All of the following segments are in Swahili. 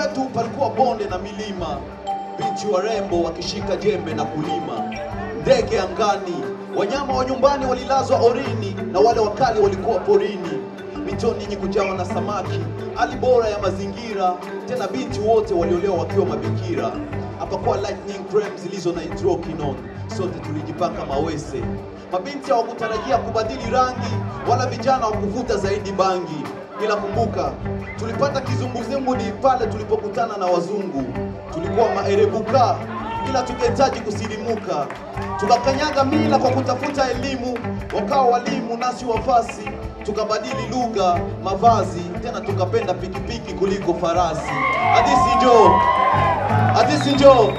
kwetu palikuwa bonde na milima, binti warembo wakishika jembe na kulima, ndege angani, wanyama wa nyumbani walilazwa orini, na wale wakali walikuwa porini, mitoni yenye kujawa na samaki, hali bora ya mazingira, tena binti wote waliolewa wakiwa mabikira. Hapakuwa lightning cream zilizo na hydroquinone, sote tulijipaka mawese. Mabinti hawakutarajia kubadili rangi, wala vijana hawakuvuta zaidi bangi, ila kumbuka tulipata kizunguzungu ni pale tulipokutana na wazungu. Tulikuwa maerebuka ila tungehitaji kusilimuka, tukakanyaga mila kwa kutafuta elimu, wakawa walimu nasi wafasi, tukabadili lugha, mavazi, tena tukapenda pikipiki kuliko farasi. Hadithi njoo, hadithi njoo.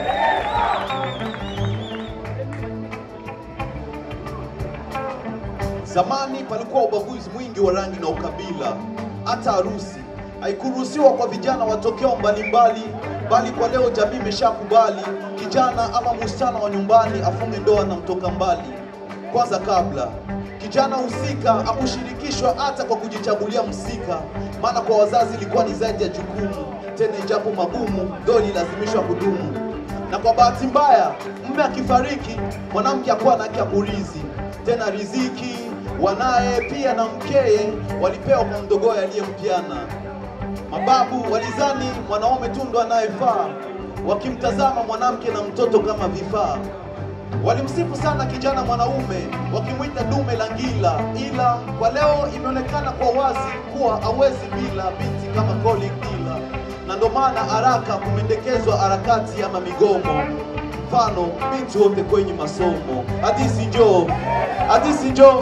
Zamani palikuwa ubaguzi mwingi wa rangi na ukabila. Hata harusi haikuruhusiwa kwa vijana watokeo mbalimbali, bali kwa leo jamii imeshakubali kijana ama msichana wa nyumbani afunge ndoa na mtoka mbali. Kwanza kabla kijana husika akushirikishwa hata kwa kujichagulia msika, maana kwa wazazi ilikuwa ni zaidi ya jukumu, tena ijapo magumu, ndoa ililazimishwa kudumu na kwa bahati mbaya mume akifariki mwanamke akuwa na haki ya kurithi tena riziki wanaye pia na mkeye walipewa kwa mdogoe aliyempiana mababu walizani mwanaume tu ndo anayefaa wakimtazama mwanamke na mtoto kama vifaa walimsifu sana kijana mwanaume wakimwita dume la ngila ila kwa leo imeonekana kwa wazi kuwa hawezi bila binti kama calling dealer na ndo maana haraka kumendekezwa harakati ama migomo mfano binti wote kwenye masomo hadisi njoo hadisi njoo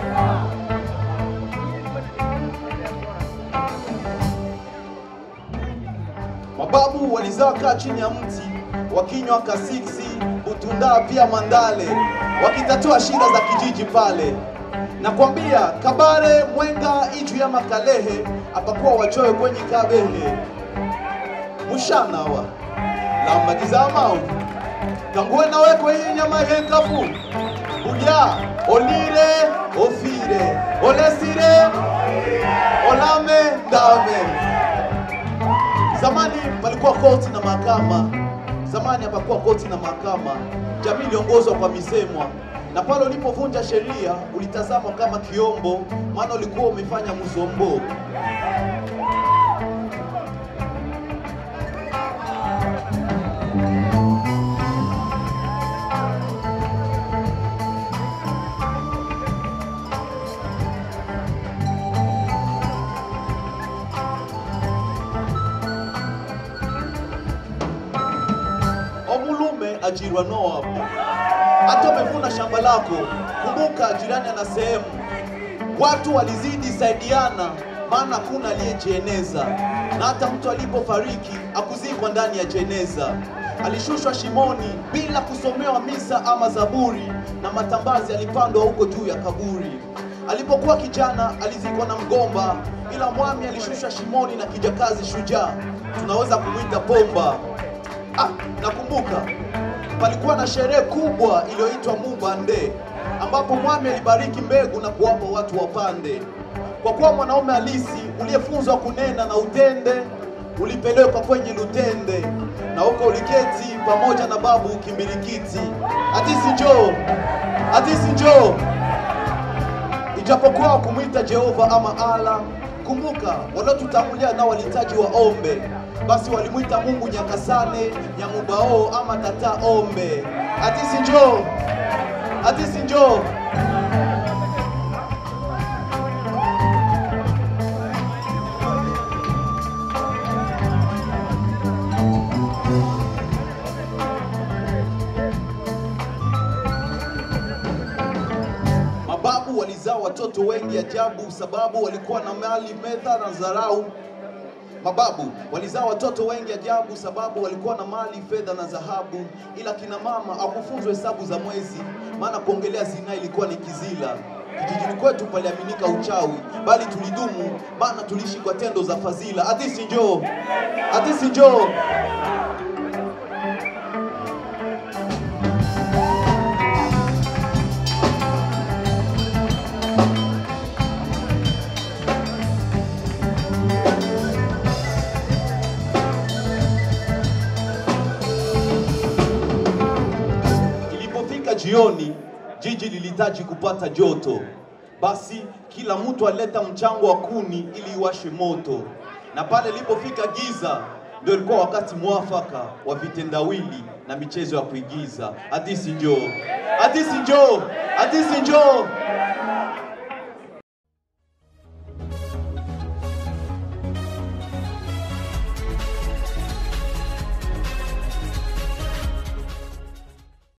mababu walizaa kaa chini ya mti wakinywa kasiksi utundaa pia mandale wakitatua shida za kijiji pale nakwambia kabare mwenga iju ya makalehe apakuwa wachoe kwenye kabehe mushanawa lambagizamau kanguwe nawe kwenye nyama yenkafu ulya olire ofire olesire olame ndame Zamani palikuwa koti na mahakama. Zamani hapakuwa koti na mahakama. Jamii iliongozwa kwa misemwa, na pale ulipovunja sheria ulitazamwa kama kiombo, maana ulikuwa umefanya mzombo. Omulume ajirwa Noa. Hata umevuna shamba lako, kumbuka jirani ana sehemu. Watu walizidi saidiana, maana hakuna aliyejieneza, na hata mtu alipofariki akuzikwa ndani ya jeneza. Alishushwa shimoni bila kusomewa misa ama zaburi, na matambazi alipandwa huko juu ya kaburi. Alipokuwa kijana alizikwa na mgomba, ila mwami alishushwa shimoni na kijakazi shujaa, tunaweza kumwita Pomba. Ah, nakumbuka palikuwa na sherehe kubwa iliyoitwa Mubande ambapo mwami alibariki mbegu na kuwapa watu wapande. Kwa kuwa mwanaume halisi uliyefunzwa kunena na utende, ulipelekwa kwenye lutende na huko uliketi pamoja na babu ukimbilikiti. Hadisi njoo, hadisi njoo. Ijapokuwa kumwita Jehova ama Allah, kumbuka waliotutangulia nao walihitaji waombe, basi walimwita Mungu Nyakasane, Nyamubao ama Tata Ombe. Hadisi njoo, hadisi njoo. Mababu walizaa watoto wengi ajabu, sababu walikuwa na mali, medha na dharau. Mababu walizaa watoto wengi ajabu, sababu walikuwa na mali, fedha na dhahabu, ila kina mama hawakufunzwa hesabu za mwezi, maana kuongelea zinaa ilikuwa ni kizila. Kijijini kwetu paliaminika uchawi, bali tulidumu, maana tuliishi kwa tendo za fadhila. Hadisi njoo, hadisi njoo. wanahitaji kupata joto. Basi kila mtu aleta mchango wa kuni ili iwashe moto, na pale ilipofika giza ndio ilikuwa wakati mwafaka wa vitendawili na michezo ya kuigiza. Hadisi njoo, hadisi njoo, hadisi njoo.